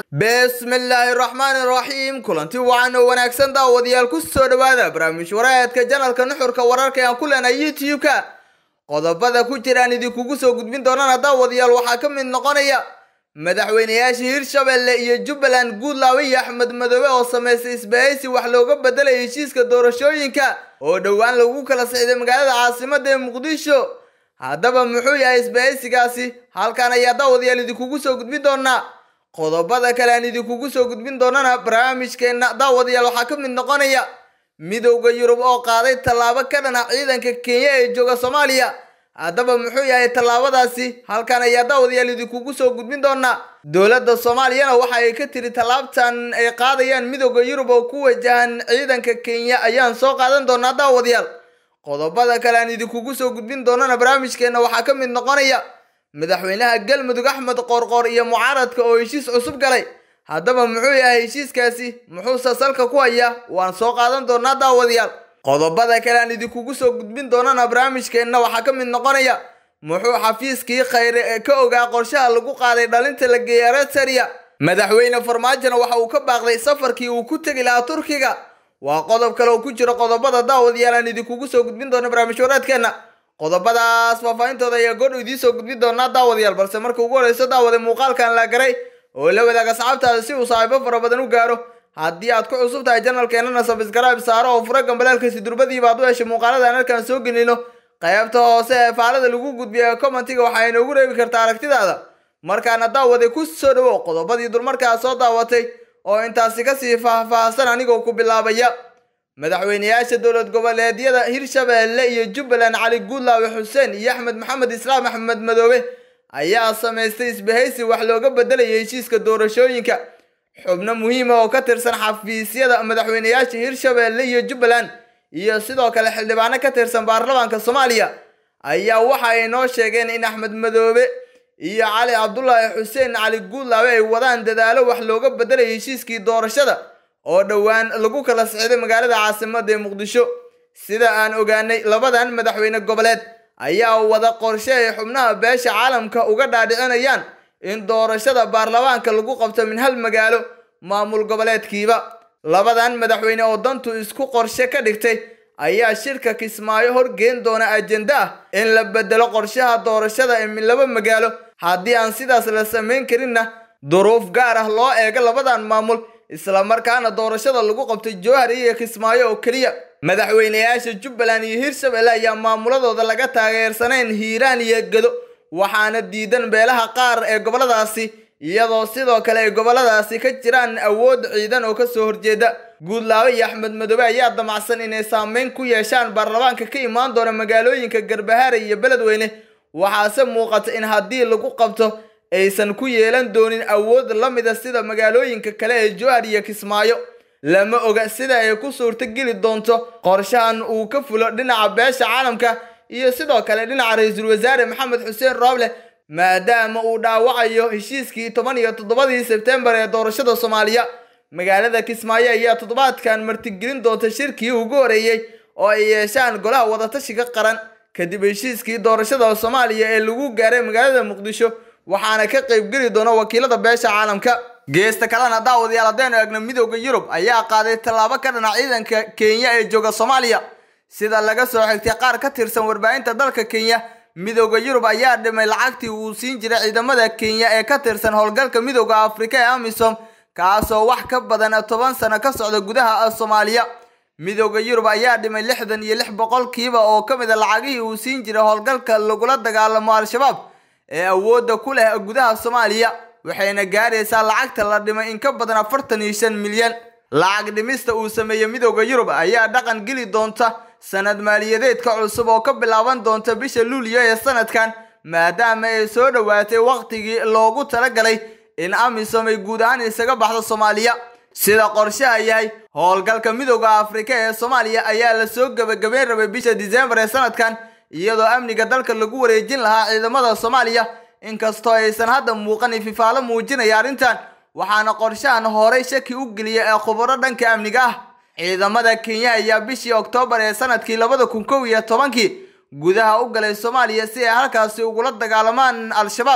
bismillaahi raxmaani raxiim kulanti wacan oo wanaagsan daawadayaal ku soo dhowaada barnaamij wareedka janalka nuxurka wararka ee aan ku leenahay youtube-ka qodobada ku jiraan idinkugu soo gudbin doonana daawadayaal waxaa ka mid noqonaya madaxweynayaasha hirshabelle iyo jubbaland guudlaawe iyo axmed madoobe oo samaystay isbahaysi wax looga bedelaya heshiiska doorashooyinka oo dhowaan lagu kala sixday magaalada caasimada ee muqdisho haddaba muxuu yahay isbahaysigaasi halkan ayaa daawadayaal idinkugu soo gudbin doonaa qodobada kale aan idinkugu soo gudbin doonana barnaamijkeenna daawadayaal waxaa ka mid noqonaya midowda yurub oo qaaday tallaabo ka dhana ciidanka kenya ee jooga soomaaliya haddaba muxuu yahay tallaabadaasi halkan ayaa daawadayaal idinkugu soo gudbin doonaa dowladda soomaaliyana waxa ay ka tiri tallaabtan ay qaadayaan midowda yurub oo ku wajahan ciidanka kenya ayaan soo qaadan doonaa daawadayaal qodobada kale aan idinkugu soo gudbin doonana barnaamijkeenna waxaa ka mid noqonaya madaxweynaha galmudug axmed qoorqoor iyo mucaaradka oo heshiis cusub galay haddaba muxuu yahay heshiiskaasi muxuuse salka ku hayaa waan soo qaadan doonaa daawadayaal qodobada kale aan idinkugu soo gudbin doonana barnaamijkeenna waxaa ka mid noqonaya muxuu xafiiskii khayre ee ka ogaa qorshaha lagu qaaday dhalinta la geeya redsariya madaxweyne farmaajona waxa uu ka baaqday safarkii uu ku tegi lahaa turkiga waa qodob kale oo ku jiro qodobada daawadayaal aan idinkugu soo gudbin doona barnaamij wareedkeenna qodobadaas faahfaahintooda ayaa goodh idiin soo gudbin doonaa daawadayaal balse marka ugu horeyso daawade muuqaalkan la garay oo la wadaaga asxaabtaada si uu saaxiibo fara badan u gaaro haddii aad ku cusub tahay janalkeenana sabisgaraab saaro oo fura gambaleelkasi durbadiiba aad u heshay muuqaalada aan halkan soo gelino qaybta hoose ee faalada lagu gudbiya ee commentiga waxaa inoogu reebi kartaa aragtidaada markaana daawade ku soo dhawow qodobadii dulmarkaa soo daawatay oo intaasi kasii faahfaahsan anigoo ku bilaabaya madaxweynayaasha dowlad goboleedyada hirshabelle iyo jubbaland cali guudlaawe xuseen iyo axmed maxamed islaam axmed madoobe ayaa samaystay isbahaysi wax looga bedelaya heshiiska doorashooyinka xubno muhiima oo ka tirsan xafiisyada madaxweynayaasha hirshabelle iyo jubbaland iyo sidoo kale xildhibaano ka tirsan baarlamaanka soomaaliya ayaa waxa ay noo sheegeen in axmed madoobe iyo cali cabdulaahi xuseen cali guudlaawe ay wadaan dadaalo wax looga bedelaya heshiiskii doorashada oo dhowaan lagu kala sixday magaalada caasimada ee muqdisho sida aan ogaanay labadan madaxweyne goboleed ayaa wada qorshe ay xubnaha beesha caalamka uga dhaadhicinayaan in doorashada baarlamaanka lagu qabto min hal magaalo maamul goboleedkiiba labadan madaxweyne oo dantu isku qorshe ka dhigtay ayaa shirka kismaayo horgeen doona ajenda ah in la bedelo qorshaha doorashada ee min laba magaalo haddii aan sidaas la samayn karinna duruuf gaar ah loo eego labadan maamul islamarkaana doorashada lagu qabtay jowhar iyo kismaayo oo keliya madaxweynayaasha jubbaland iyo hirshabelle ayaa maamuladooda laga taageersanayn hiiraan iyo gedo waxaana diidan beelaha qaar ee goboladaasi iyadoo sidoo kale ay goboladaasi ka jiraan awood ciidan oo kasoo horjeeda guudlaawe iyo axmed madoobe ayaa damacsan inay saameyn ku yeeshaan baarlamaanka ka imaan doona magaalooyinka garbahaare iyo beledweyne waxaase muuqata in haddii lagu qabto aysan ku yeelan doonin awood la mida sida magaalooyinka kale ee jowhar iyo kismaayo lama oga sida ay ku suurto geli doonto qorshahan uu ka fulo dhinaca beesha caalamka iyo sidoo kale dhinaca ra-iisul wasaare maxamed xuseen rooble maadaama uu dhaawacayo heshiiskii toban iyo toddobadii sebtembar ee doorashada soomaaliya magaalada kismaayo ayaa toddobaadkan martigelin doonta shirkii ugu horeeyey oo ay yeeshaan golaha wadatashiga qaran kadib heshiiskii doorashada soomaaliya ee lagu gaaray magaalada muqdisho waxaana ka qaybgeli doona wakiilada beesha caalamka geesta kalena daawadayaal haddaynu eegno midowda yurub ayaa qaaday tallaabo ka dhana ciidanka kenya ee jooga soomaaliya sida laga soo xigtay qaar ka tirsan warbaahinta dalka kenya midowda yurub ayaa dhimay lacagtii uu siin jiray ciidamada kenya ee ka tirsan howlgalka midowda afrika ee amisom kaasoo wax ka badan toban sano ka socda gudaha soomaaliya midowda yurub ayaa dhimay lixdan iyo lix boqolkiiba oo ka mid a lacagihii uu siin jiray howlgalka lagula dagaalamo al-shabaab ee awoodda ku leh gudaha soomaaliya waxayna gaaraysaa lacagta la dhimay in ka badan afartan iyo shan milyan lacag dhimista uu sameeyey midowda yurub ayaa dhaqan geli doonta sanad maaliyadeedka cusub oo ka bilaaban doonta bisha luulyo ee sanadkan maadaama ay soo dhowaatay waqtigii loogu talagalay in amisom ay guud ahaan isaga baxdo soomaaliya sida qorshaha yahay howlgalka midowda afrika ee soomaaliya ayaa lasoo gebagabeyn rabay bisha disembar ee sanadkan iyadoo amniga dalka lagu wareejin lahaa ciidamada soomaaliya inkastoo aysan hadda muuqan ififaalo muujinaya arrintan waxaana qorshahan horey shaki u geliya ee khubaro dhanka amniga ah ciidamada kenya ayaa bishii oktoobar ee sanadkii labada kun kow iyo tobankii gudaha u galay soomaaliya si ay halkaasi ugula dagaalamaan al-shabaab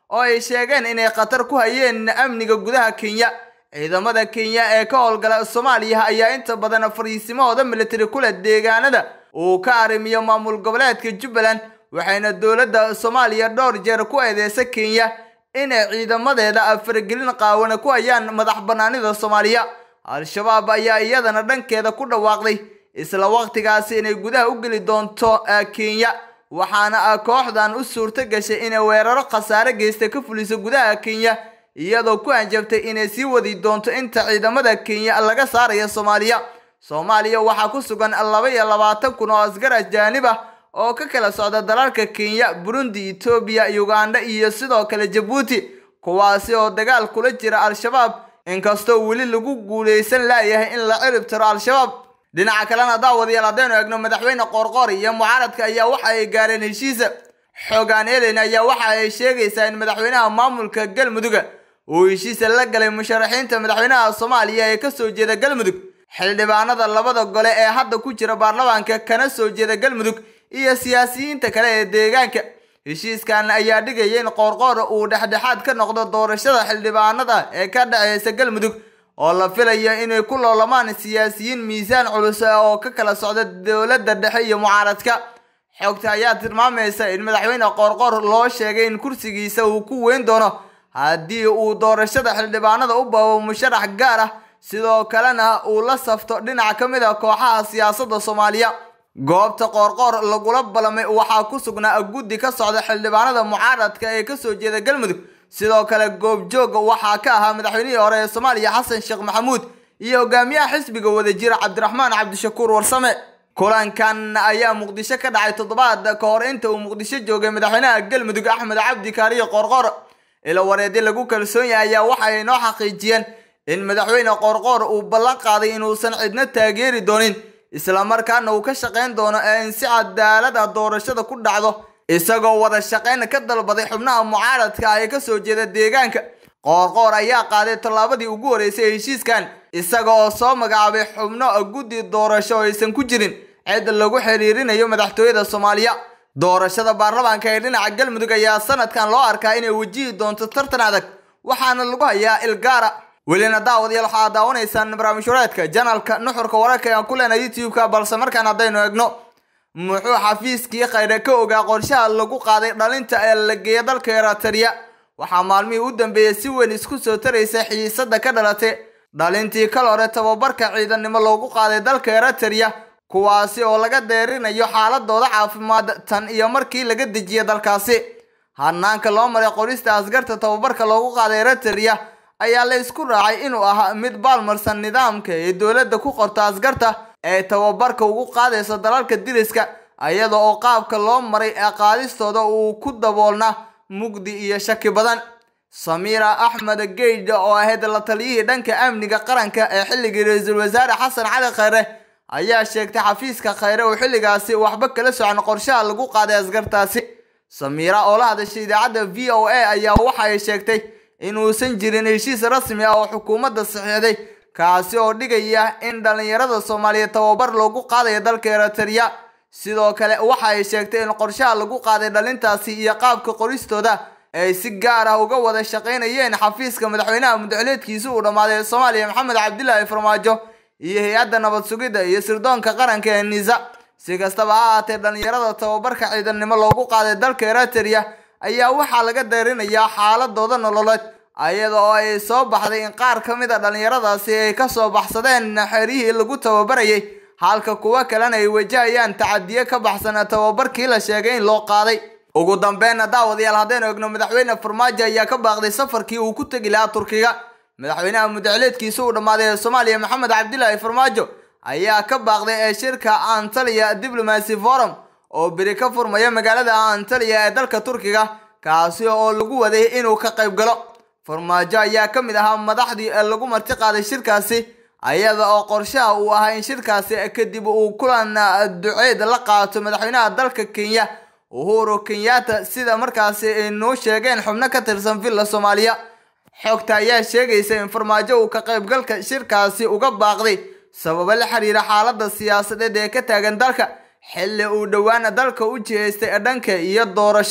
oo ay sheegeen inay khatar ku hayeen amniga gudaha kenya ciidamada kenya ee ka howlgala soomaaliya ayaa inta badan fariisimahooda militari kule deegaanada uu ka arrimiyo maamul goboleedka jubbaland waxayna dowladda soomaaliya dhowr jeer ku eedeysa kenya inay ciidamadeeda faragelin qaawana ku hayaan madax banaanida soomaaliya al-shabaab ayaa iyadana dhankeeda ku dhawaaqday isla waqtigaasi inay gudaha u geli doonto kenya waxaana kooxdan u suurto gashay inay weeraro khasaare geysta ka fuliso gudaha kenya iyadoo ku hanjabtay inay sii wadi doonto inta ciidamada kenya laga saaraya soomaaliya soomaaliya waxaa ku sugan laba iyo labaatan kun oo asgar ajaanib ah oo ka kala socda dalalka kenya burundi etoobiya uganda iyo sidoo kale jabuuti kuwaasi oo dagaal kula jira al-shabaab inkastoo weli lagu guuleysan laayahay in la cirib tiro al-shabaab dhinaca kalena daawadayaal haddaynu eegno madaxweyne qoorqoor iyo mucaaradka ayaa waxa ay gaareen heshiisa xoogaan elen ayaa waxa ay sheegaysaa in madaxweynaha maamulka galmuduga uu heshiisa la galay musharaxiinta madaxweynaha soomaaliya ee kasoo jeeda galmudug xildhibaanada labada gole ee hadda ku jira baarlamaanka kana soo jeeda galmudug iyo siyaasiyiinta kale ee deegaanka heshiiskan ayaa dhigaya in qoorqoor uu dhexdhexaad ka noqdo doorashada xildhibaanada ee ka dhexeysa galmudug oo la filayo inay ku loolamaan siyaasiyiin miisaan culus oo ka kala socda dowladda dhexe iyo mucaaradka xogta ayaa tilmaamaysa in madaxweyne qoorqoor loo sheegay in kursigiisa uu ku weyn doono haddii uu doorashada xildhibaanada u baabo musharax gaar ah sidoo kalena uu la safto dhinac ka mid a kooxaha siyaasadda soomaaliya goobta qoorqoor lagula ballamay waxaa ku sugnaa guddi ka socda xildhibaanada mucaaradka ee kasoo jeeda galmudug sidoo kale goobjooga waxaa ka ahaa madaxweynihii hore ee soomaaliya xasan sheekh maxamuud iyo hogaamiyaha xisbiga wadajira cabdiraxmaan cabdishakuur warsame kulankan ayaa muqdisho ka dhacay toddobaad ka hor inta uu muqdisho joogay madaxweynaha galmudug axmed cabdi kaariyo qoorqoor ila wareedyo lagu kalsoon yahay ayaa waxa ay noo xaqiijiyeen in madaxweyne qoorqoor uu ballan qaaday inuusan cidna taageeri doonin islamarkaana uu ka shaqayn doono ee in si cadaalad ah doorashada ku dhacdo isagoo wada shaqayn ka dalbaday xubnaha mucaaradka ah ee kasoo jeeda deegaanka qoorqoor ayaa qaaday tallaabadii ugu horeysay heshiiskan isaga oo soo magacaabay xubno guddi doorasho oo aysan ku jirin cid lagu xiriirinayo madaxtooyada soomaaliya doorashada baarlamaanka ee dhinaca galmudug ayaa sanadkan loo arkaa inay wajihi doonto tartan adag waxaana lagu hayaa ilgaara welina daawadayaal waxaad daawanaysaan barnaamij wareedka janalka nuxurka wararka aan ku leenahay youtube-ka balse markaan haddaynu eegno muxuu xafiiskii khayre ka ogaa qorshaha lagu qaaday dhalinta ee la geeya dalka eritrea waxaa maalmihii u dambeeyey si weyn isku soo taraysa xiisada ka dhalatay dhalintii kal hore tababarka ciidannimo loogu qaaday dalka eritrea kuwaasi oo laga deerinayo xaaladooda caafimaad tan iyo markii laga dejiya dalkaasi hanaanka loo maray qorista askarta tababarka loogu qaaday eritrea ayaa la isku raacay inuu ahaa mid baalmarsan nidaamka ee dowladda ku qorto askarta ee tababarka ugu qaadaysa dalalka diriska iyada oo qaabka loo maray ee qaadistooda uu ku daboolna mugdi iyo shaki badan samiira axmed geydha oo ahayd la taliyihii dhanka amniga qaranka ee xilligii ra-iisul wasaare xasan cali khayre ayaa sheegtay xafiiska khayre uu xilligaasi waxba kala socon qorshaha lagu qaaday askartaasi samiira oo la hadashay idaacadda v o a ayaa waxa ay sheegtay inuusan jirin heshiis rasmi ah oo xukuumadda saxiixday kaasi oo dhigaya in dhallinyarada soomaaliyeed tababar loogu qaadayo dalka eritrea sidoo kale waxa ay sheegtay in qorshaha lagu qaaday dhalintaasi iyo qaabka qoristooda ay si gaar ah uga wada shaqaynayeen xafiiska madaxweynaha mudxuleedkiisi uu dhammaaday soomaaliya maxamed cabdilaahi farmaajo iyo hay-adda nabad sugidda iyo sirdoonka qaranka ee nisa si kastaba ha ahaatee dhallinyarada tababarka ciidannimo loogu qaaday dalka eritrea ayaa waxaa laga deerinayaa xaaladooda nololeed iyada oo ay soo baxday in qaar ka mid a dhallinyaradaasi ay kasoo baxsadeen xerihii lagu tababarayay halka kuwo kalena ay wajahayaan tacadiyo ka baxsan tababarkii la sheegay in loo qaaday ugu dambeynna daawadayaal haddaynu egno madaxweyne farmaajo ayaa ka baaqday safarkii uu ku tegi lahaa turkiga madaxweynaha mudxuleedkiisa uu dhammaaday ee soomaaliya maxamed cabdilaahi farmaajo ayaa ka baaqday ee shirka antaliya diplomacy forum oo beri ka furmaya magaalada antaliya ee dalka turkiga kaasi oo lagu waday inuu ka qayb galo farmaajo ayaa ka mid ahaa madaxdii lagu marti qaaday shirkaasi ayada oo qorshaha uu ahaa in shirkaasi kadib uu kulan duceed la qaato madaxweynaha dalka kenya uhuru kenyatta sida markaasi ay noo sheegeen xubno ka tirsan villa soomaaliya xogta ayaa sheegaysa in farmaajo uu ka qaybgalka shirkaasi uga baaqday sababo la xiriira xaaladda siyaasadeed ee ka taagan dalka xilli uu dhowaana dalka u jihaystay dhanka iyo doorasho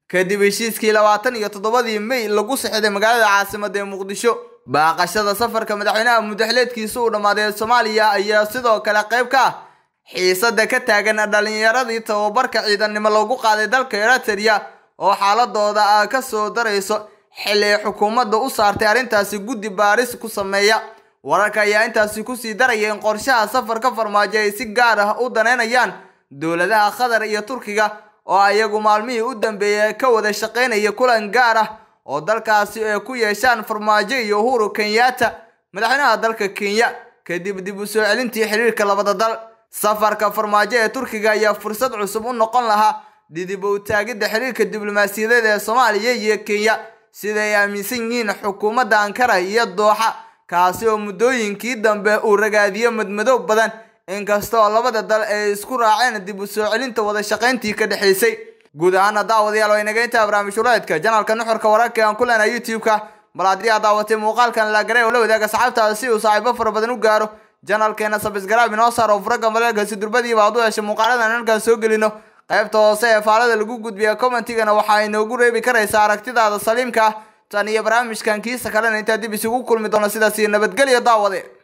kadib heshiiskii labaatan iyo toddobadii may lagu saxiday magaalada caasimada ee muqdisho baaqashada safarka madaxweynaha mudaxileedkiisa uu dhammaaday ee soomaaliya ayaa sidoo kale qayb ka ah xiisada ka taagan dhalinyaradii tababarka ciidannimo lagu qaaday dalka eritrea oo xaaladooda ah ka soo darayso xilli ay xukuumadda u saartay arrintaasi guddi baaris ku sameeya wararka ayaa intaasi kusii daraya in qorshaha safarka farmaajo ay si gaar ah u daneynayaan dowladaha qatar iyo turkiga oo ayagu maalmihii u dambeeyay ka wada shaqaynaya kulan gaar ah oo dalkaasi ay ku yeeshaan farmaajo iyo uhuru kenyatta madaxweynaha dalka kenya kadib dib u soo celintii xiriirka labada dal safarka farmaajo ee turkiga ayaa fursad cusub u noqon lahaa didib u taagidda xiriirka diblomaasiyadeed ee soomaaliya iyo kenya sida ay aaminsan yihiin xukuumadda ankara iyo dooxa kaasi oo muddooyinkii dambe uu ragaadiyo madmadow badan inkasta oo labada dal ay isku raaceen dib u soo celinta wada shaqayntii ka dhexaysay guud ahaana daawadayaal waa inaga intaa barnaamij waraadka janalka nuxurka wararka aan ku leenahay youtube-ka bal haddii aad daawatay muuqaalkan laagaray oo la wadaaga saxaabtaada si uu saaxiibo fara badan u gaaro janalkeena sabisgaraab inoo saar oo furaga maleelkasi durbadiiba aad u heshay muuqaaladan halkaan soo gelino qaybta hoose ee faalada lagu gudbiya commentigana waxaa inoogu reebi karaysaa aragtidaada saliimka ah tan iyo barnaamijkan kiisa kalena intaa dib isugu kulmi doono sidaas iyo nabadgelyo daawade